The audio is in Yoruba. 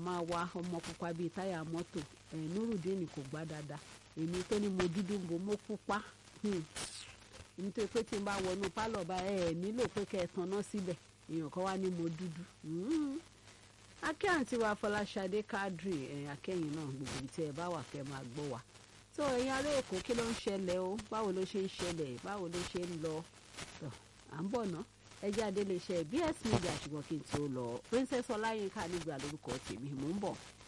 máa wa ọmọ pupa bíi táyà mọ́tò ẹ̀ nurudeen kò gbá dáadáa èmi tó ní mo dúdú mo mo pupa nítorí pé tí n bá wọnú pálọ̀ bá ẹ nílò pé kẹ́ ẹ tanná síbẹ̀ èèyàn kan wá ní mo dúdú akẹ́ àǹtí wa fọláṣadé kádírì ẹ̀yìn akẹ́yìn náà gbogbo ibi tí ẹ bá wà kẹ́ máa gbọ́ wa tó ẹ̀yin ará èkó kí ló ń ṣẹlẹ̀ o báwo ló ṣe ń ṣẹlẹ̀ báwo ló ṣe ń lọ tó à ń bọ̀ ná ẹjẹ́ adéléṣẹ́ bs media ṣùgbọ́n kí n tó lọ princess ọláyínká nígbà lórúkọ tèmi mò ń bọ̀.